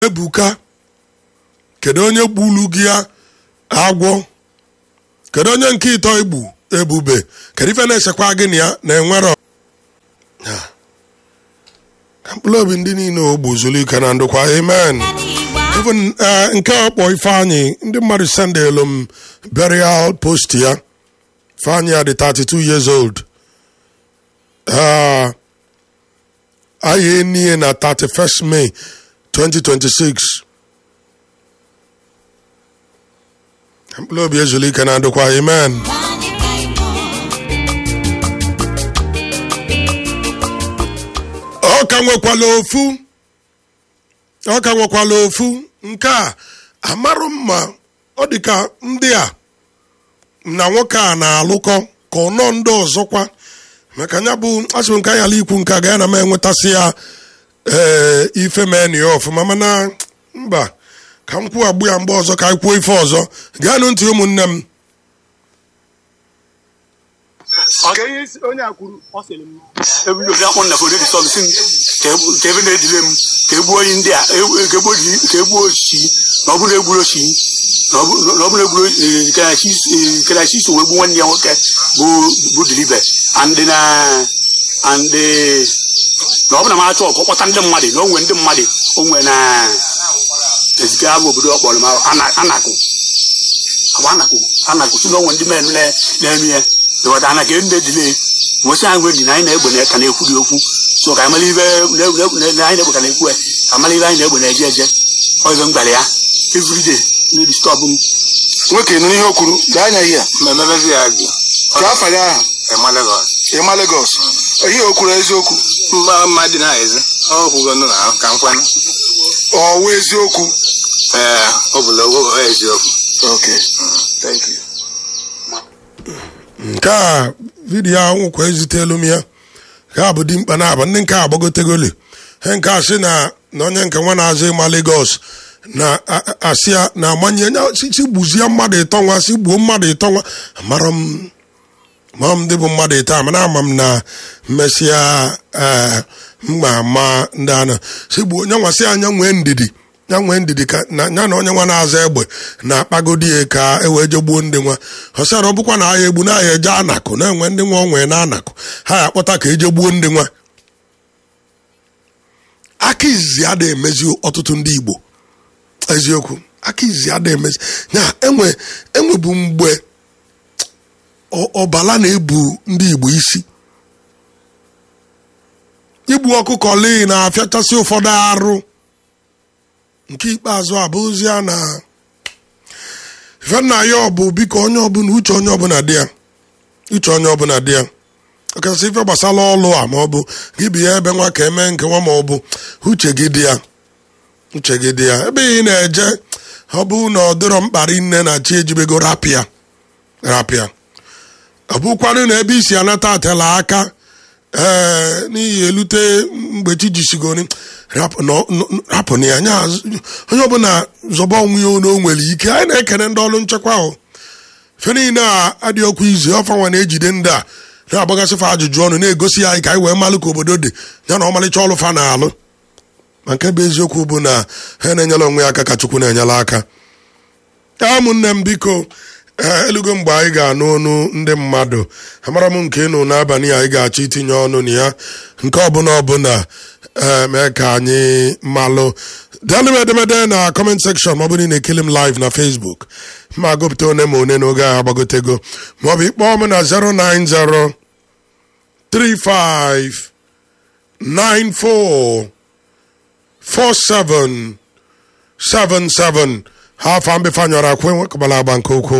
ebuka kedu onye gbulu gị ya agwọ kedu onye nke ịtọ igbu ebube kedu ife na-esekwa gị na ya na enwero ka mkpụrụ obi ndị niile ogbu zuru ike na ndụkwa amen even eh, nke a kpọ ifeanyị ndị mmadụ sendelu m burial post ya ifeanyị ya dị 32 years old Ah, anyị enie na 31st May 2026 Ka mkpụrụ obi ezuru ike na ndụkwa amen ọ ka nwekwala ofu ọ ka nwekwala ofu nke a amarụ mma ọ dị ka ndị a na nwoke a na-alụkọ ka ọ nọ ndị ọzọkwa maka ya bụ asịrị nke anyị ala ikwu nke a ga ya na m enwetasị ya ee ife meni ya ọfụma mana mba ka m kwuo agbụ ya mgbe ọzọ ka anyị kwuo ife ọzọ gaanụ ntị ụmụnne m Ọga ihe isi- onye a kwuru ọ sịrị m ebido bịa kpọ nna fodo dị sọm si m ka ebu- ka ebe na-edile m ka egbuo onye ndị a e- ka egbuo ji- ka egbuo ochi na ọ bụrụ egburu ochi na ọ bụ- na ọ bụrụ egburu eh, ka na chi- eh, ka na chi so wee gbuo nwanne ya nwoke bụ bụ dilibe and na and eh, na ọ bụ na m achọ ọkụ kpọta ndị mmadụ na o nwere ndị mmadụ o nwere na ezike abụ obodo ọ kpọrọ m Ana- anakụ agba anakụ anakụ si na o nwere ndị men na- na-eme ya ịghọta ana ka ndị dile nwesị anyị nwere dị na anyị na-egbe na ka na-ekwu dị okwu so ka amala ibe na na- na anyị na-egbe ka na-ekwu ya ka amala ibe anyị na-egbe na-eje eje ọzọ m gwara ya everyday na-edistọbụ m nwoke nụ ihe o kwuru gaa anya ihe a mmemebezi ya gị ka afa ya aha ema Lagos ịma Lagos ihe o kwuru eziokwu mgba mma dị na-ezi ọ kwugo nụ na ahụ ka nkwanụ ọwụ eziokwu ee ọ bụla ogo eziokwu okay thank you nke a vidiyo ahụ kwa ezitelu m ya ka a bụ dimkpa na aba ndị nke a agbagotegoli he nke a sị na na onye nke nwa na-azụ ịma Lagos na a- a- asị ya na amanye nya si si gbuzie mmadụ ịtọ nwa si gbuo mmadụ ịtọ nwa amara m ma m ndị bụ mmadụ ịtọ a mana ama m na mmesịa ee mma ama ndị anọ si gbuo onye nwa sị anya nwee ndidi ya nwee ndidi ka na ya na onye nwa na-aza egbe na-akpagodi ya ka e wee je gbuo ndị nwa ọ sịara ọ bụkwa na agha egbu na agha eje anakụ na-enwe ndị nwa onwe na anakụ ha ya akpọta ka eje gbuo ndị nwa aka izizi ada emezi ọtụtụ ndị Igbo eziokwu aka izizi ada emezi ya enwe enwebu mgbe ọ- ọbala na-ebu ndị Igbo isi igbu ọkụkọ lee na-afịachasị ụfọdụ arụ nke ikpeazụ abụzi a na ife nna ya ọ bụ biko onye ọbụla uche onye ọbụla dị ya uche onye ọbụla dị ya ọkachasị ife gbasara ọlụ a ma ọ bụ gị bi ya ebe nwa ka eme nke nwa ma ọ bụ uche gị dị ya uche gị dị ya ebe ị na-eje ọ bụ na ọ dịrọ mkparị nne na chi ejibego rapịa rapịa ọ bụkwanụ na ebe isi anata atela aka ee n'ihi elute mgbe chi jisigoro rapụ nọ- nọ- rapụ na ya nya azụ- onye ọbụla zọba onwe ya na o nwere ike anyị na-ekene ndị ọrụ nchekwa ahụ fe niile a adịghị okwu izu ọfa nwa na-ejide ndị a na-agbagasịfa ajụjụ ọnụ na-egosi ya anyị ka anyị wee malụ ka obodo dị ya na ọmalịcha ọrụ fa na-alụ ma nke bụ eziokwu bụ na ha na-enyela onwe ya aka ka Chukwu na-enyela aka ya ụmụnne m biko ee elugo mgbe anyị ga-anụ ọnụ ndị mmadụ amara m nke ịnụ n'abalị a anyị ga-achọ itinye ọnụ na ya nke ọbụla ọbụla ee mee ka anyị malụ daalụ m edemede na kọment sekshọn ma ọ bụrụ na ị na-ekili m live na Facebook ma gụpụta one ma one n'oge ahụ agbagotego maọbụ ịkpọọ m na 090 35 94 47 77 ha afọ mbifanyọrọ akwe nwekọbala agba nke ukwuu